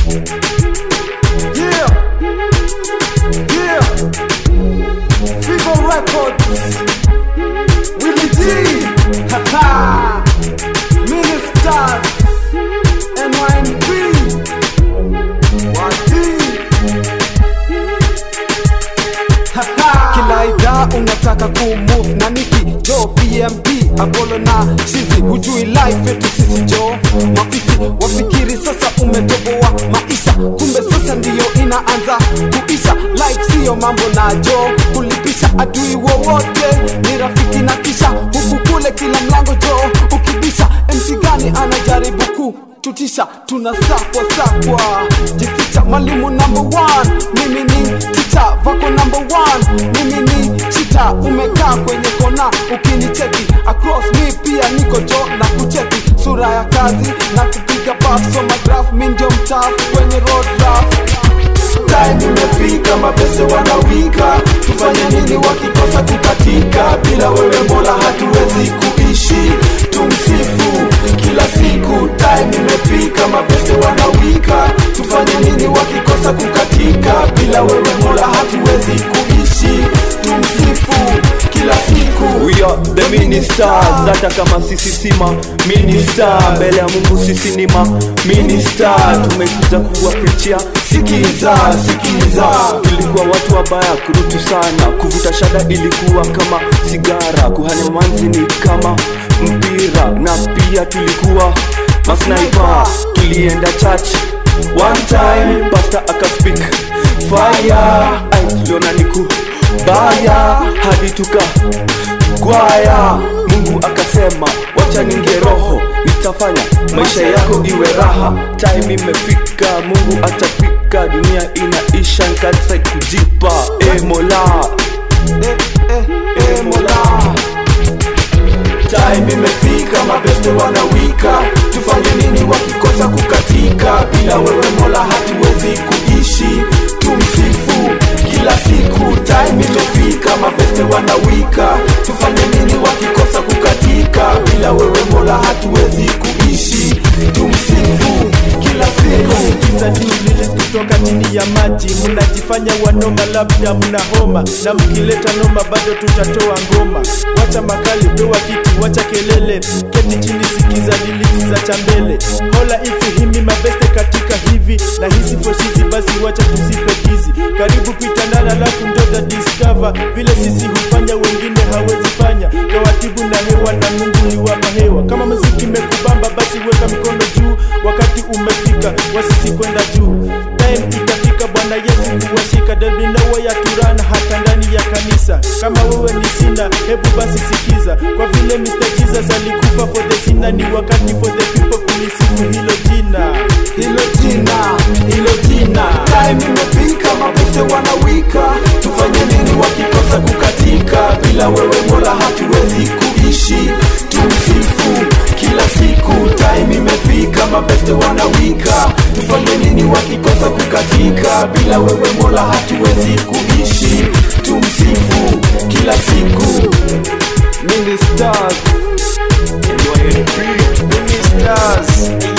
Yeah. Yeah. Vivo Records. Willie D. Haha. Ministers. NYNB. Wadi. Haha. Kila idhaa unataka kumove na niki jo PMP Apollo na Shizi hujui life yetu sisi jo mafisi wafikiri sasa umetoboa maisha kumbe sasa ndiyo inaanza kuisha life siyo mambo na jo kulipisha adui wowote ni rafiki na kisha huku kule kila mlango jo ukibisha MC gani anajaribu kututisha tunasakwa sakwa jificha mwalimu number one mimi ni ticha vako number one mimi ni chita umekaa kwenye kona ukinicheki across me pia niko jo na kucheki sura ya kazi na kupiga paf so magraph mi ndio mtaf kwenye road rap time imefika mapese wanawika tufanye nini wakikosa kukatika bila wewe mola hatuwezi kuishi tumsifu kila siku time imefika mapese wanawika tufanye nini wakikosa kukatika bila wewe mola hatuwezi kuishi tumsifu kila siku We are the ministers, hata kama sisi sima minister, mbele ya Mungu sisi ni ma minister. Tumekuja kuwapichia, sikiza, sikiza. Tulikuwa watu wabaya, kurutu sana, kuvuta shada ilikuwa kama sigara, kuhanya manzi ni kama mpira, na pia tulikuwa masniper. Tulienda church one time, pastor akaspeak fire, ai tuliona niku baya hadi tuka gwaya mungu akasema wacha ninge roho nitafanya maisha yako iwe raha time imefika mungu atafika dunia inaisha nkansa kujipa e mola eh, eh, eh, mola time imefika mabeste wanawika tufanye nini wakikosa kukatika bila wewe mola hatuwezi kuishi tumsifu kila siku time imefika mabeste wanawika tufanye nini wakikosa kukatika bila wewe mola hatuwezi kuishi tumsifu kila siku za lyrics kutoka chini ya maji mnajifanya wanoma labda mna homa na mkileta noma bado tutatoa ngoma wacha makali toa kiti wacha kelele keti chini sikiza lyrics za chambele hola ifuhimi mabeste katika hivi na hizi foshizi basi wacha tuzipe tizi karibu pitandana alafu ndoda discover vile sisi hufanya wengine hawezi fanya kawatibu na hewa na mungu liwapa hewa kama muziki imekubamba basi weka mikono juu wakati umefika wasisi kwenda juu time itafika bwana yesu kuwashika delbinowa ya turana hata ndani ya kanisa kama wewe ni sina hebu basi sikiza kwa vile Mr. Jesus alikufa for the sinner ni wakati for the people kulisifu hilo jina hilo jina hilo jina time imefika mabeste wanawika tufanye nini wakikosa kukatika bila wewe mola hatuwezi kuishi tumsifu kila siku time imefika mabeste wanawika tufanye nini wakikosa kukatika bila wewe mola hatuwezi kuishi tumsifu kila siku ministers Ministers